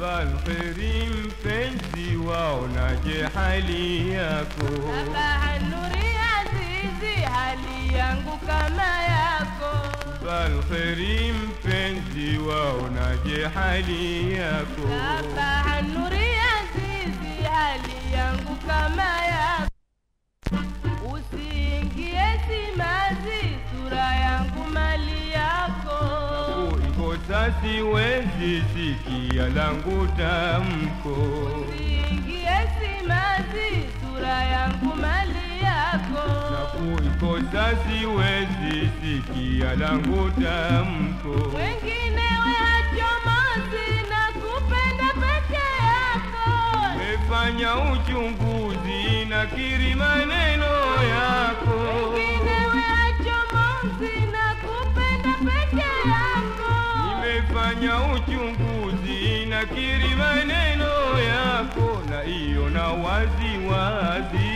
Balkheri mpenzi, waonaje hali yako? Sabaha nuri azizi, hali yangu kama yako. Balkheri mpenzi, waonaje hali yako? Sabaha nuri azizi, hali yangu kama yako. Usiingie simazi, sura yangu mali yako. Kuikosa siwezi, sikia langu tamko. Usiingie simazi, sura yangu mali yako. Na kuikosa siwezi, sikia langu tamko. Wengine wachomozi na kupenda peke yako. Nimefanya uchunguzi na kiri maneno yako. Wengine wachomozi na kupenda peke yako. Nimefanya uchunguzi na kiri maneno yako, na hiyo na wazi wazi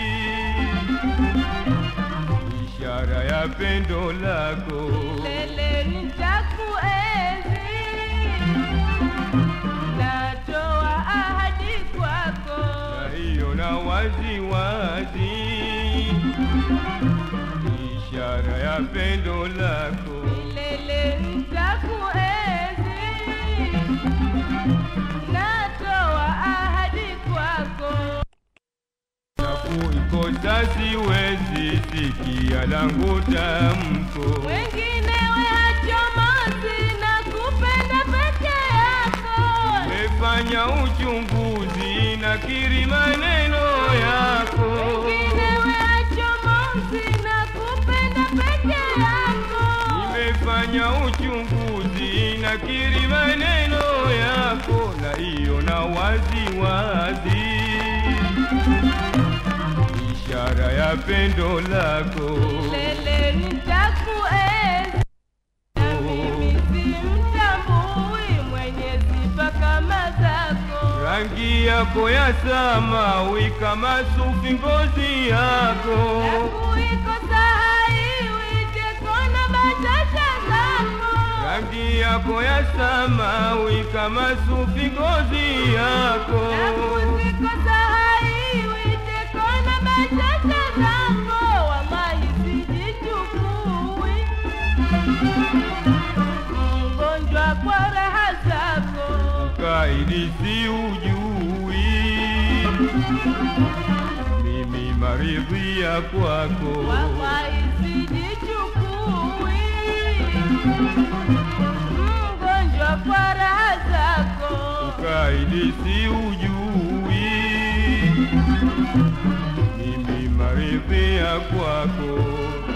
ishara ya pendo lako. Lele nitakuenzi, natoa ahadi kwako. na hiyo na wazi wazi ishara ya pendo lako. Lele nitakuenzi, natoa ahadi kwako. Na kuikosa siwezi, sikia langu tamko. Wengine wachomozi na kupenda peke yako. Nimefanya uchunguzi na kiri maneno yako. Wengine wachomozi na kupenda peke yako. Nimefanya uchunguzi na kiri maneno yako, na hiyo na wazi wazi ishara ya pendo lako. Lele nitakuenzi, na mimi simtambui mwenye sifa kama zako. Rangi yako ya samawi kama sufi, ngozi yako Nakuikosa haiwi kona bashasha zako. rangi yako ya samawi kama sufi, ngozi yako Nakuzikosa haiwi kona bashasha zako. Wallahi sijichukui, mgonjwa kwa raha zako. kaidi si ujui, mimi maridhia kwako Wallahi sijichukui, mgonjwa kwa raha zako. kaidi si ujui, mimi maridhia kwako